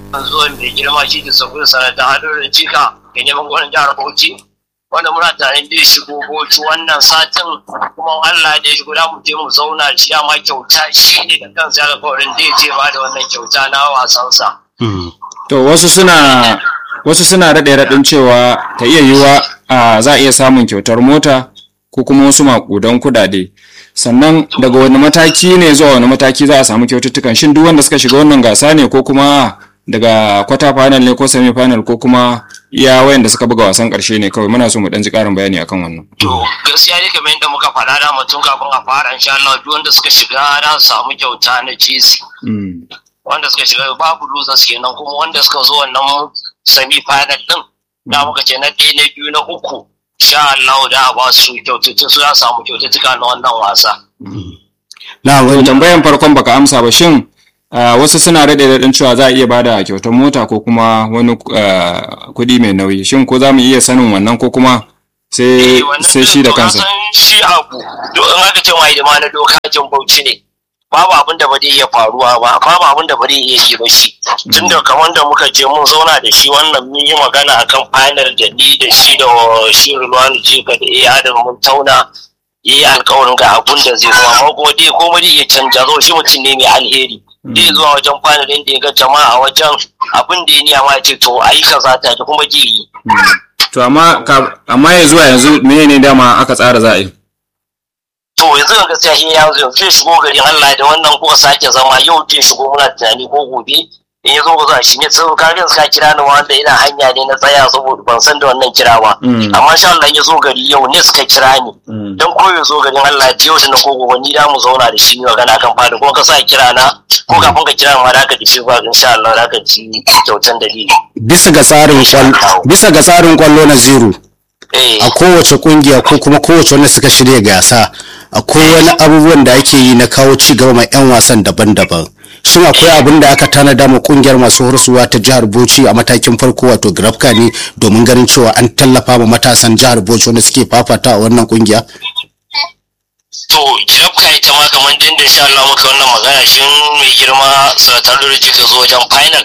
zuwan mai girma shi da sabbin sanata hadu da jika ga neman gwamnan jihar Bauchi wanda muna tare da shigo Bauchi wannan satin kuma Allah da ya shigo da mu je mu zauna shi ma kyauta shi ne da kansa alƙawarin da ya je ba da wannan kyauta na wasansa. To wasu suna wasu suna daɗe raɗin cewa ta iya yiwuwa a za a iya samun kyautar mota ko kuma wasu maƙudan kuɗaɗe. Sannan daga wani mataki ne zuwa wani mataki za a samu kyaututtukan shin duk wanda suka shiga wannan gasa ne ko kuma daga kwata final ne ko semi final ko kuma iya wayanda suka buga wasan karshe ne kawai muna so mu dan ji karin bayani akan wannan To gaskiya ne kamar yadda muka faɗa da mutum kafin a fara insha Allah duk wanda suka shiga za su samu kyauta na jesi. Mm. Wanda suka shiga babu losers kenan kuma wanda suka zo wannan semi final din da muka ce na ɗaya na biyu na uku insha Allah da a ba su kyaututtu su za su samu kyaututtuka na wannan wasa. na To wani tambayan farkon baka amsa ba shin ah, wasu suna daɗe raɗin cewa za a iya bada kyautar mota ko kuma wani ah, kuɗi mai nauyi shin ko za mu iya sanin wannan ko kuma sai Eh, wannan sai shi da to ka kansa san shi abu do in aka ce mai ma na doka jin bauchi ne babu abin da ba zai iya faruwa ba babu abin da ba zai iya yi ba shi tunda kamar da muka je mun zauna da shi wannan mun yi magana akan final da ni da shi da shi Rulwani Jika da iya Adam mun tauna yi alkawarin ga abun da zai zama amma kuma dai komai zai iya canja zo shi mutum ne mai alheri zai zuwa wajen final din da ya ga jama'a wajen abin da ya niya ma ya ce to ayi kaza ta ji kuma ji yi to amma ka- amma ya zuwa yanzu menene dama aka tsara za a yi to yanzu ga gaskiya shi ya zo zai shigo garin Allah da wannan kuka sake zama yau zai shigo muna tunani ko gobe in ya zo ba za shi ne sai ka ga suka kira ni wanda ina hanya ne na tsaya saboda ban san da wannan kira ba Mm. amma insha Allah ya zo gari yau ne suka kira ni Mm. dan ko ya zo garin Allah da yau da na ko gobe ni da mu zauna da shi ne magana kan fada kuma ka sa kira na ko kafin ka kira ma da ka ji ba insha Allah da ka ci kyautan dalili bisa ga tsarin kwallo bisa ga tsarin kwallo na zero eh a kowace kungiya ko kuma kowace wanda suka shirya gasa akwai wani abubuwan da ake yi na kawo ci gaba mai yan wasan daban-daban shin akwai abin da aka tanada ma kungiyar masu horsuwa ta jihar Bauchi a matakin farko wato grafka ne domin ganin cewa an tallafa ma matasan jihar Bauchi wanda suke fafata a wannan kungiya to jirafka ita ma kamar din da insha Allah muka wannan magana shi mai girma sanatar da jika zo wajen final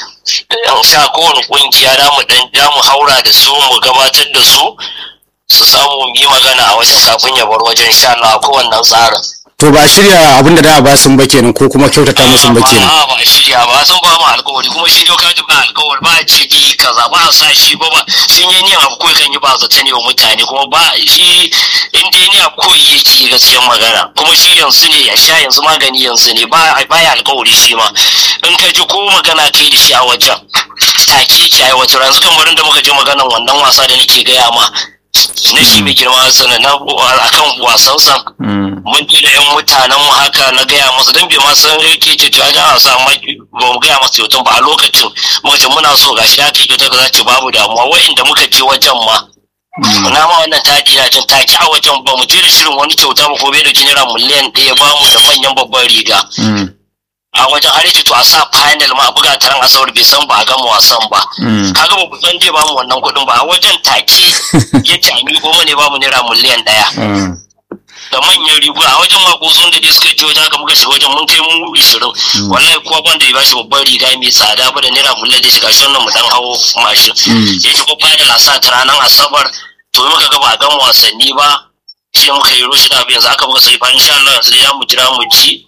in sha kowane kungiya da mu dan da mu haura da su mu gabatar da su su samu mu yi magana a wajen kafin ya bar wajen insha Allah ko wannan tsarin to ba a shirya abin da da ba sun ba kenan ko kuma kyautata musu ba kenan ba ba a shirya ba sun ba mu alkawari kuma shi doka ba alkawari ba a ce bi kaza ba a sa shi ba ba sun yi niyan abu ko kan yi ba zata ne wa mutane kuma ba shi in dai ni abu ko yake gaskiyar magana kuma shi yanzu ne ya sha yanzu magani yanzu ne ba ba ya alkawari shi ma in ka ji ko magana kai da shi a wajen take ki aiwatar yanzu kamar da muka je maganan wannan wasa da nake gaya ma na shi mai girma sana na akan wasansa Mm. mun ji da 'yan mutanen mu haka na gaya masa don bai ma san yake ce to aja a samu ba mu gaya masa kyautan ba a lokacin muka ce muna so gashi da aka yi kyautar za ce babu damuwa wa'inda muka je wajen ma na ma wannan tadi na jin take a wajen ba mu je da shirin wani kyauta ba ko bai da naira miliyan ɗaya ba mu da manyan babban riga Mm. a wajen har yake to a sa final ma a buga taron asabar bai san ba a gama wasan ba Mm. kaga ba ku san zai ba mu wannan kuɗin ba a wajen take ya ce a miƙo mu ne ba mu naira miliyan ɗaya Mm. da manyan riguna a wajen makoson da dai suka je wajen haka muka shiga wajen mun kai mu ishirin wallahi kuwa ban da ya bashi babban riga mai tsada ba da naira miliyan da shiga shi wannan mu dan hawo mashin Mm. ya ce ko fada lasa ta ranar asabar to muka ga ba a gama wasanni ba shi muka yi roshi da yanzu aka muka sai fa insha Allah yanzu ya mu jira mu ji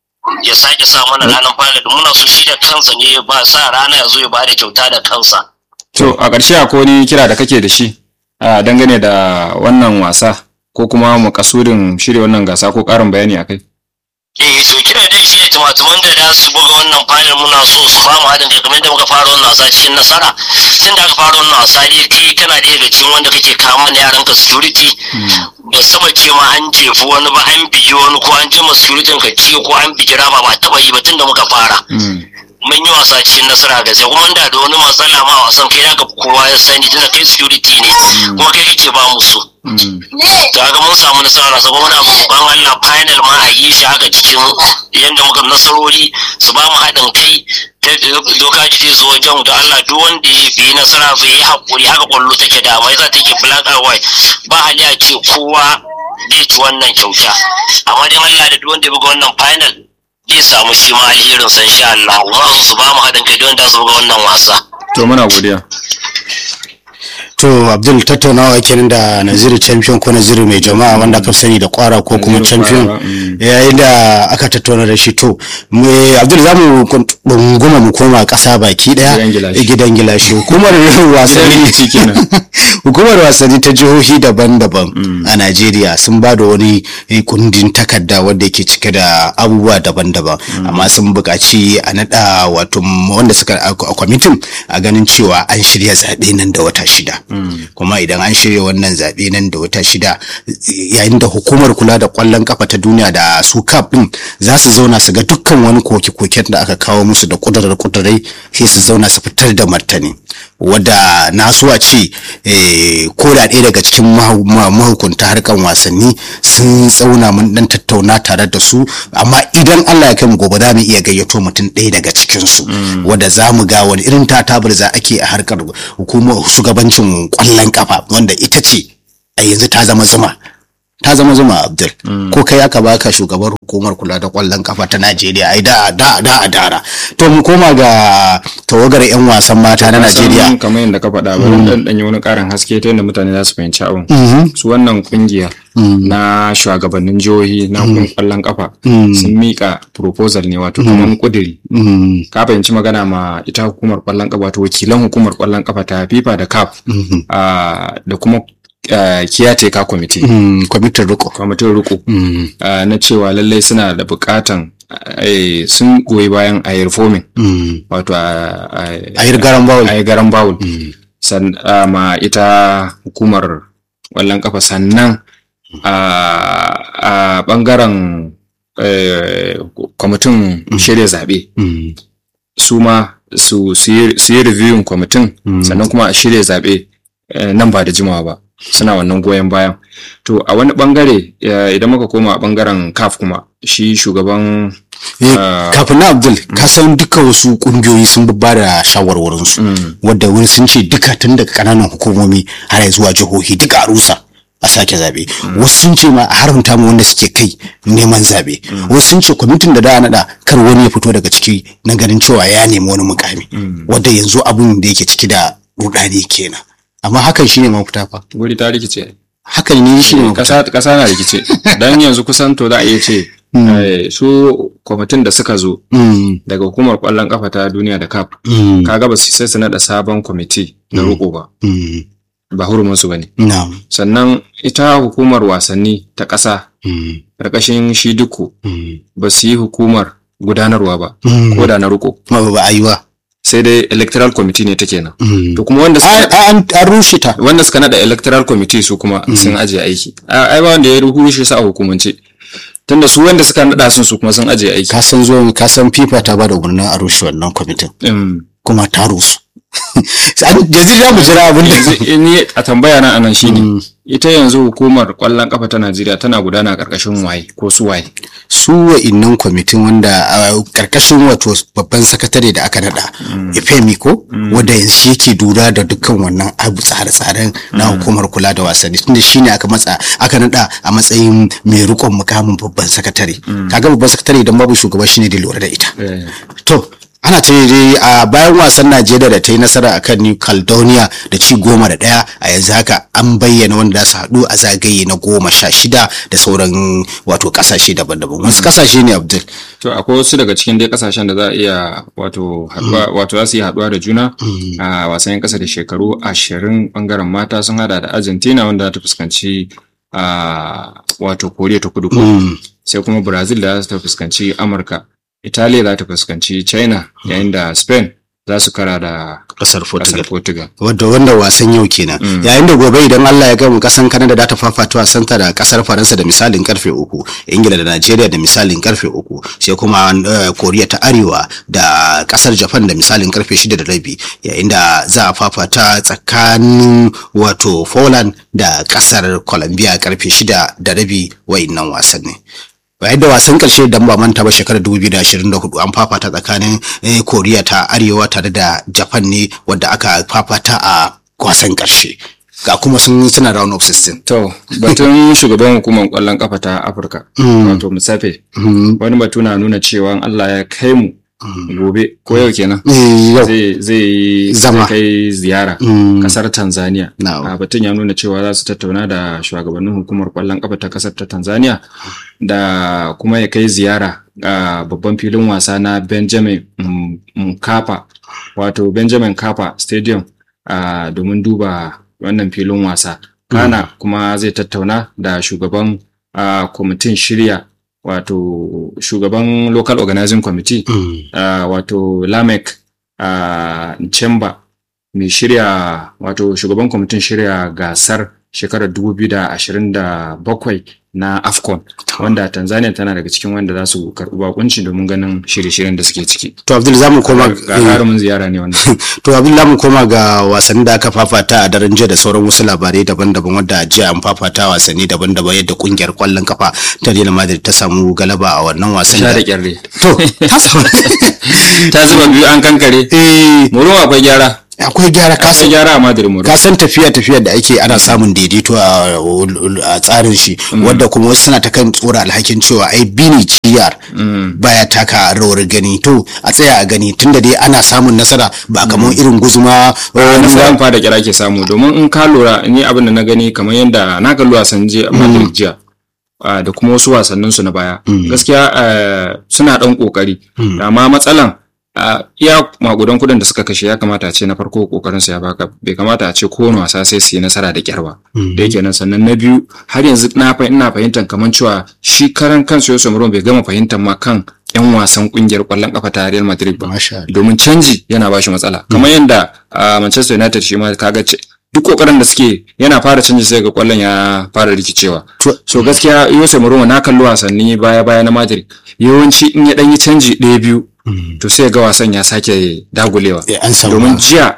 ya sake sa mana ranar fada da muna so shi da kansa ne ya ba sa rana ya zo ya ba da kyauta da kansa To a ƙarshe akwai wani kira da kake da shi a dangane da wannan wasa ko kuma makasudin shirya wannan gasa ko ƙarin bayani a kai. eh to kira dai shi ne tumatuman da za su buga wannan final muna so su ba mu haɗin kai kamar yadda muka fara wannan wasa cikin nasara tun da aka fara wannan wasa dai kai kana ɗaya daga cikin wanda kake kama na yaran ka security ba saba ce ma an jefi wani ba an bigi wani ko an jima security ka ciwo ko an bigi rama ba taɓa yi ba tun da muka fara Mm. mun yi wasa cikin nasara gaskiya kuma da da wani matsala ma a wasan kai zaka kowa ya sani tunda kai security ne kuma kai kake ba mu so Mm. kaga mun samu nasara sabo muna roƙon Allah final ma a yi shi haka cikin yadda muka nasarori su ba mu haɗin kai ta doka ji zai zo wajen da Allah duk wanda ya bi nasara bai yi haƙuri haka kwallo take da mai za ta ke black and white ba hali a ce kowa zai ci wannan kyauta amma dai Allah da duk wanda ya buga wannan final zai samu shi ma alherin san sha Allah kuma su ba mu haɗin kai don da su ga wannan wasa to muna godiya to abdul tattaunawa kenan da naziru champion ko naziru mai jama'a wanda aka sani da kwara ko kuma Naziru champion Kwara, mm. yayin da aka tattauna da shi to me abdul za mu bunguma mu koma kasa baki daya Gidan gilashi. gidan gilashi hukumar gidan wasanni rikici kenan hukumar wasanni ta jihohi daban-daban a najeriya sun ba da wani eh, kundin takarda wanda yake cike da abubuwa daban-daban amma sun buƙaci a naɗa wato m- wanda suka a a kwamitin a ganin cewa an shirya zaɓe nan da wata shida kuma idan an shirya wannan zaɓe nan da wata shida eh, yayin da hukumar kula da ƙwallon kafa ta duniya da su kaf ɗin za su zauna su ga dukkan wani koke-koken da aka kawo musu da ƙudurar-ƙudurai sai su zauna su fitar da martani wadda na so a ce eh, ko da ɗaya daga cikin mahu- ma- mahukunta harkan wasanni sun tsauna mun dan tattauna tare da su amma idan Allah ya kai mu gobe za mu iya gayyato mutum ɗaya daga cikin su wadda za mu ga wani irin tatabar za ake a harkar hukumar shugabancin kwallon kafa wanda ita ce a yanzu ta zama zuma ta zama zuma abdul ko kai aka baka shugabar hukumar kula da kwallon kafa ta najeriya ai da da da a dara to mu koma ga tawagar yan wasan mata na najeriya Sannan kamar yadda ka faɗa bari dan danyi wani ƙarin haske ta yadda mutane za su fahimci abin su wannan kungiya na shugabannin jihohi na kwallon kafa sun mika proposal ne wato kamar kudiri Mm, ka fahimci magana ma ita hukumar kwallon kafa wato wakilan hukumar kwallon kafa ta FIFA da CAF ah, da kuma ah, caretaker committee mm, kwamitin riko kwamitin riko Mm, ah, na cewa lallai suna da bukatan eh, sun goyi bayan a yi reforming mm. wato a a yi garan bawul a yi garan bawul san ah, ma ita hukumar ƙwallon kafa sannan a a bangaren eh, kwamitin shirya zaɓe Mm, su ma su su yi su yi reviewing kwamitin sannan kuma a shirya zaɓe eh, nan ba da jimawa ba suna wannan goyon bayan to a wani bangare eh, idan muka koma a bangaren caf kuma shi shugaban eh, ah, kafin na abdul ka san duka wasu kungiyoyi sun ba da shawarwarinsu wadda wani sun ce duka tun daga kananan hukumomi har zuwa jihohi duka a rusa a sake zabe wasu sun ce ma a haramta mu wanda suke kai neman zabe wasu sun ce kwamitin da da a naɗa kar wani ya fito daga ciki na ganin cewa ya nemi wani mukami wadda yanzu abun da yake ciki da rudani kenan amma hakan shine mafita fa guri ta rikice hakan ne shine mafita kasa kasa na rikice dan yanzu kusan to za a iya ce eh, su kwamitin da suka zo Mm, daga hukumar kwallon kafa ta duniya da cap mm, kaga ba su sai su nada sabon kwamiti na roƙo ba mm, ba hurumin su bane na'am, sannan ita hukumar wasanni ta ƙasa mm, ƙarƙashin shi duku mm, ba su yi hukumar gudanarwa ba Mm. ko da na roƙo ma ba a yi ba sai dai electoral committee ne take nan Mm. to kuma wanda suka A- an an rushe ta wanda suka nada electoral committee su kuma sun ajiye aiki A- ai ba wanda ya rushe su a hukumance tunda su wanda suka nada sun su kuma sun ajiye aiki ka san zuwa ka san fifa ta bada umarnin a rushe wannan kwamitin Mm. kuma ta rusu An- yanzu za mu jira abin da yanzu ni a tambaya na anan shine ita yanzu hukumar kwallon kafa ta Najeriya tana gudana karkashin waye ko su waye su wa'innan kwamitin wanda a karkashin wato babban sakatare da aka nada Efemi ko wanda yanzu shi yake lura da dukkan wannan abu tsare-tsaren na hukumar kula da wasanni tunda shine aka matsa aka nada a matsayin mai rikon mukamin babban sakatare kaga babban sakatare idan babu shugaba shine da lura da ita To, ana ce dai a bayan wasan Najeriya da ta yi nasara akan New Caledonia da ci goma da ɗaya a yanzu haka an bayyana wanda za su haɗu a zagaye na goma sha shida da sauran wato ƙasashe daban-daban. Wasu ƙasashe ne Abdul. to akwai wasu daga cikin dai kasashen da za a iya wato haduwa wato za su yi haduwa da juna a wasan kasa da shekaru ashirin bangaren mata sun hada da Argentina wanda za ta fuskanci a wato Koriya ta kudu ko sai kuma Brazil da za ta fuskanci Amurka Italiya za ta fuskanci China yayin da Spain za su kara da Ƙasar kasar Portugal Wadda wanda wasan yau kenan. Yayin da gobe idan Allah ya gamu kasan Canada da ta fafata wasan ta da kasar Faransa da misalin karfe uku, Ingila da Najeriya da misalin karfe uku, sai kuma eh, Koriya ta Arewa da kasar Japan da misalin karfe shida da rabi, yayin da za a fafata tsakanin wato Poland da kasar Colombia karfe shida da rabi wa'innan wasanni. bayan da wasan karshe dan ba manta ba shekarar 2024 an fafata tsakanin eh, koriya ta arewa tare da japan ne wadda aka fafata a wasan karshe ga kuma sun suna round of 16 To, batun shugaban hukumar kwallon kafa ta Afirka, wato Musafe, wani batu na nuna cewa in Allah ya kai mu gobe ko yau kenan. Eh, yau Zai zai Zama. zai kai ziyara Mm. kasar Tanzania. Na'am. A batun ya nuna cewa za su tattauna da shugabannin hukumar kwallon kafa ta kasar ta Tanzania da kuma ya kai ziyara a babban filin wasa na Benjamin M- Mkapa wato Benjamin Mkapa Stadium a domin duba wannan filin wasa. Kana kuma zai tattauna da shugaban a kwamitin shirya wato shugaban local organizing committee Mm. uh, wato lamek uh, Nchemba mai shirya wato shugaban kwamitin shirya gasar shekarar 2027 na afcon wanda tanzania tana daga cikin wanda za su karɓi bakunci domin ganin shirye-shiryen da suke ciki to abdul za mu koma gagarumin ziyara ne wannan to abdul za mu koma ga wasannin da aka fafata a daren jiya da sauran wasu labarai daban-daban wadda a jiya an fafata wasanni daban-daban yadda kungiyar kwallon kafa ta Real Madrid ta samu galaba a wannan wasan sha da da kyarre to ta samu ta zuba biyu an kankare eh moro akwai gyara akwai gyara akwai kasan gyara a madrid moro ka san tafiya tafiya da ake ana samun daidaito a a tsarin shi wadda kuma wasu suna ta kan tsora alhakin cewa ai bini ciyar baya taka rawar gani to a tsaya a gani tunda dai ana samun nasara ba kamar irin guzuma wani wani sa'an fa da kira ke samu domin in ka lura ni abin da na gani kamar yadda na kalli wasan jiya a Madrid jiya ah, da kuma wasu wasannin su na baya gaskiya ah, suna dan kokari amma matsalan ah, iya magudan kudin da suka kashe ya kamata a ce na farko kokarin su ya baka bai kamata a ce kowane wasa sai su yi nasara da kyar ba da yake nan sannan na biyu har yanzu na fa ina fahimtar kamar cewa shi karan kansu Yusuf Mourinho bai gama fahimtar ma kan yan wasan kungiyar kwallon kafa ta Real Madrid ba Masha Allah. domin canji yana ba shi matsala kamar yadda a Manchester United shi ma kaga ce duk kokarin da suke yana fara canji sai ga kwallon ya fara rikicewa To- so gaskiya Jose Mourinho na kalli wasanni baya baya na Madrid yawanci in ya dan yi canji ɗaya biyu to sai ga wasan ya sake dagulewa Eh, an samu domin jiya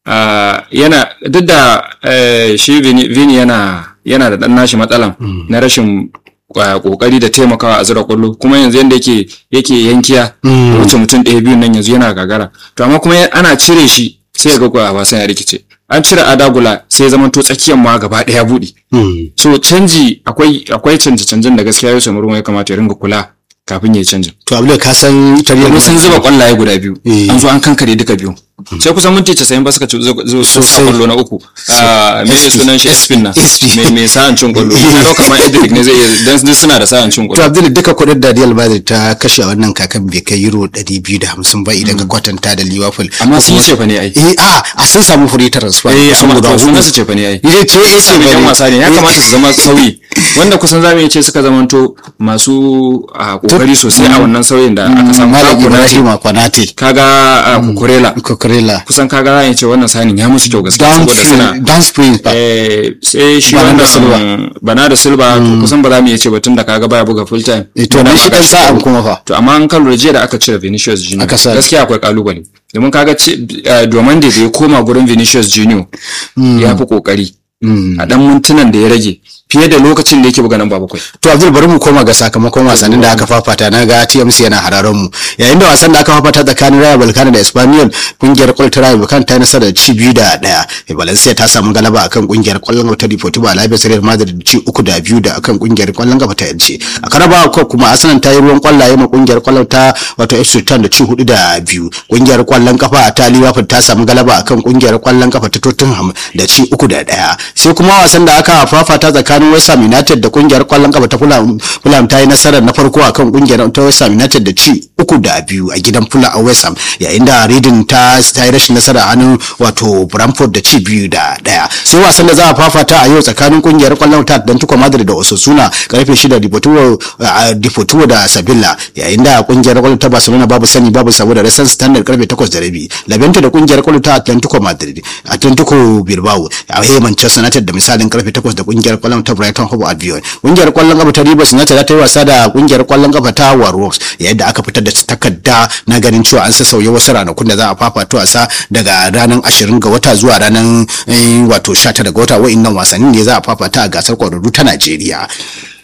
ah, yana duk da eh, shi Vini Vini yana yana da dan nashi matsalan na rashin ah, kokari da taimakawa a zira kwallo kuma yanzu yanda yake yake yankiya da wuce mutum ɗaya biyun nan yanzu yana gagara to amma kuma ya- ana cire shi sai ga kuwa wasan ya rikice an cire adagula sai ya zama to tsakiyar ma gaba ɗaya buɗe Mm. so canji akwai akwai canje canjen da gaskiya Yusuf Mourinho ya kamata ya ringa kula kafin ya yi canjin to abdul ka san ita Real domin sun Madrid- zuba kwallaye guda biyu Eh. an zo an kankare duka biyu sai kusan minti 90 ba suka ci zo zo- sun sa Sosai. kwallo na uku a me ne sunan shi Espin na SP. me me sa'an cin kwallo na dauka ma Edric ne zai iya dan duk suna da sa'an cin To kwallo Abdul duka kuɗin da Real Madrid ta kashe a wannan kakan bai kai euro 250 ba idan ka kwatanta da Liverpool. amma Ko sun yi kuma- cefa ne ai Eh a a sun samu free transfer. eh sun amma guda to hudu. sunan su cefa ne ai Eh ce eh ce Sami yan bane. wasa ne ya Eh, kamata su zama sauyi wanda kusan zamu iya ce suka zamanto masu a kokari sosai a wannan sauyin da aka samu Malam Ka Konate, Ibrahim Konate. kaga a kukurela Kokorela. kusan kaga za a iya ce wannan sanin ya musu kyau gaskiya saboda suna Down down spring ba. Eh, sai shi Bernardo wannan Bernardo Silva to kusan ba za mu iya ce ba tun da kaga baya buga full time Eh, to Yana ne shi baka dan sa'an shekaru. kuma fa. to amma an kan lura jiya da aka cire Vinicius Junior Aka sa- gaskiya akwai kalubale domin kaga ce eh, Diomande da ya koma gurin Vinicius Junior ya fi kokari a dan mintunan da ya rage fiye da lokacin da yake buga nan ba bakwai To Abdul bari mu koma ga sakamakon wasannin da aka fafata na ga TMC yana hararan mu. Yayin da wasan da aka fafata tsakanin Rayo Vallecano da Espanyol kungiyar kwallon ta Rayo Vallecano ta yi nasara da ci biyu da daya. Eh, Valencia ta samu galaba akan kungiyar kwallon gaba ta Deportivo Alaves Real Madrid da ci uku da biyu da akan kungiyar kwallon gaba ta Elche. A Carabao Cup kuma Arsenal ta yi ruwan kwallaye ma kungiyar kwallon ta wato FC Sultan da ci hudu da biyu. Kungiyar kwallon kafa ta Liverpool ta samu galaba akan kungiyar kwallon kafa ta Tottenham da ci uku da daya. Sai kuma wasan da aka fafata tsakanin West Ham United da kungiyar kwallon kafa ta Fulham Fulham ta yi nasarar na farko akan kungiyar ta West Ham United da ci uku da biyu a gidan Fulham a West Ham yayin da Reading ta ta yi rashin nasara a hannun wato Brentford da ci biyu da daya sai wasan da za a fafata a yau tsakanin kungiyar kwallon ta Atlantico Madrid da Osasuna karfe 6 Deportivo a Deportivo da Sevilla yayin da kungiyar kwallon ta Barcelona babu sani babu sabo da Racing Standard karfe 8 da rabi Levante da kungiyar kwallon ta Atlantico Madrid Atlantico Bilbao a yayin Manchester United da misalin karfe 8 da kungiyar kwallon ta Brighton Hove Albion kungiyar kwallon kafa ta Rivers United za ta yi wasa da kungiyar kwallon kafa ta Warhawks yayin da aka fitar da takarda na ganin cewa an sassauya wasu ranakun da za a fafata wasa daga ranar 20 ga wata zuwa ranar eh, wato 19 ga wata wa'annan wasannin ne za a fafata a gasar kwararru ta Najeriya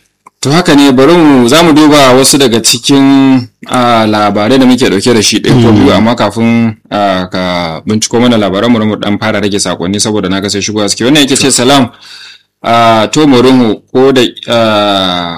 To haka ne bari mu za mu duba wasu daga cikin ah, labarai da muke dauke da shi ɗaya ko biyu amma kafin ah, ka binciko mana labaran mu mu dan fara rage sakonni saboda na ga sai shigo suke wannan yake ce salam ah, to murunhu ko da ah,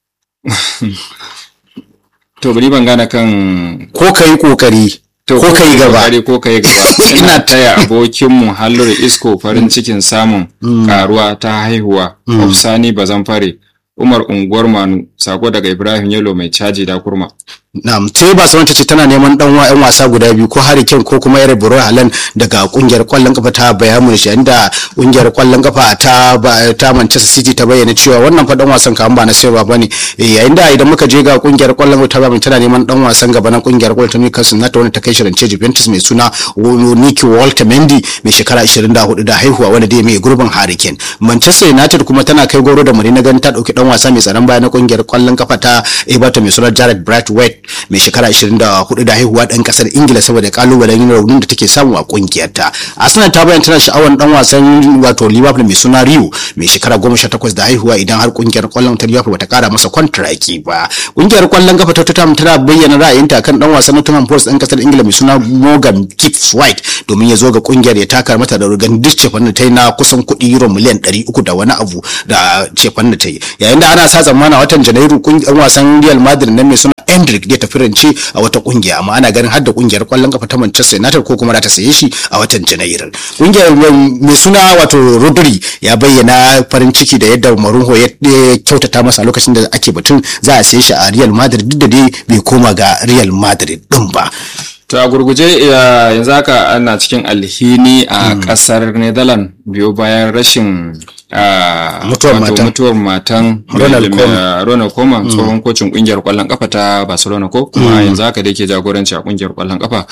to bari ban gane kan ko ka yi kokari to ko ka yi gaba kokari ko kai gaba Ina ina taya abokinmu hallur isko farin cikin samun karuwa ta haihuwa Ofsani Bazamfare Umar unguwar Manu sako daga Ibrahim Yalo mai caji da kurma Na'am, sai Barcelona ta ce tana neman dan wa 'yan wasa guda biyu ko Harry Kane ko kuma Erling Bro Haaland daga kungiyar kwallon kafa ta Bayern Munich inda kungiyar kwallon kafa ta ba- ta Manchester City ta bayyana cewa wannan fa dan wasan kan ba na sayarwa bane Eh, yayin da idan muka je ga kungiyar kwallon kafa ta Bayern Munich tana neman dan wasan gaba na kungiyar kwallon ta Newcastle na ta wani ta kai shirance Juventus mai suna Nicky Walter Mendy mai shekara 24 da haihuwa wanda dai mai gurbin Harry Kane Manchester United kuma tana kai goro da muri na ganin ta dauki dan wasa mai tsaron baya na kungiyar kwallon kafa ta Everton mai suna Jared Brightway mai shekara 24 da haihuwa dan kasar Ingila saboda kalubalen yin raunin da take samu a kungiyar ta Arsenal ta bayyana tana sha'awar dan wasan wato Liverpool mai suna Rio mai shekara 18 da haihuwa idan har kungiyar kwallon ta Liverpool bata kara masa kontraki ba kungiyar kwallon kafa ta Tottenham tana bayyana ra'ayinta kan dan wasan Nottingham Forest dan kasar Ingila mai suna Morgan Gibbs White domin ya zo ga kungiyar ya taka mata da rugan duk cefan da ta yi na kusan kuɗi euro miliyan 300 da wani abu da cefan da ta yi yayin da ana sa tsammana watan janairu kungiyar wasan Real Madrid nan mai suna Endrick zai tafi rance a wata kungiya amma ana ganin har da kungiyar kwallon kafa ta Manchester United ko kuma za ta saye shi a watan Janairu. Kungiyar mai suna wato Rodri ya bayyana farin ciki da yadda Mourinho ya ya kyautata masa lokacin da ake batun za a saye shi a Real Madrid duk da dai bai koma ga Real Madrid din ba. To a gurguje ya- yanzu haka ana cikin alhini a kasar Netherlands biyo bayan rashin ah, Mutuwar wato matan. mutuwar matan Ronald mai- Koeman. ah, Ronald Koeman tsohon kocin kungiyar kwallon kafa ta Barcelona ko kuma yanzu haka da yake jagoranci a kungiyar kwallon kafa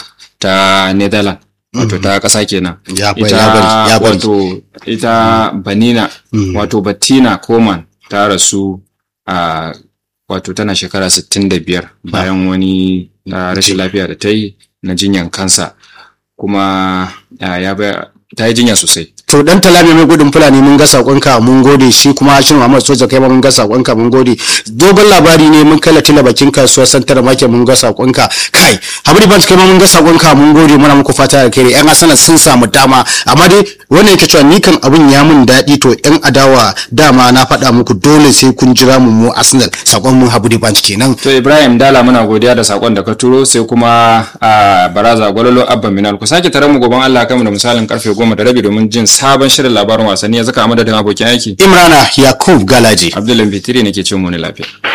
ta Netherlands wato ta kasa kenan Ya bai- ita ya bari- ya bari. wato ita Banina wato Bettina Koeman ta rasu a wato tana shekara 65 bayan wani ah, rashin lafiya da ta yi na jinyan kansa kuma ah, ya ba ta yi jinya sosai To dan talami mai gudun fulani mun ga sakonka mun gode shi kuma Hashim Muhammad Soja kai ma mun ga sakonka mun gode dogon labari ne mun kai latila bakin kasuwar santar make mun ga sakonka kai Habib Bank kai ma mun ga sakonka mun gode muna muku fata da kai yan asana sun samu dama amma dai wannan yake cewa ni kan abun ya mun daɗi to yan adawa dama na faɗa muku dole sai kun jira mu mu Arsenal sakon mun Habib Bank kenan to Ibrahim Dala muna godiya da sakon da ka turo sai kuma a Baraza Gwalolo Abba Minal ku sake tare mu goban Allah kanmu da misalin karfe 10 da rabi domin jin sabon shirin labarin wasanni ya zaka a madadin abokin aiki Imrana Yakub Galaji Abdullahi Fitiri nake ce mu ne lafiya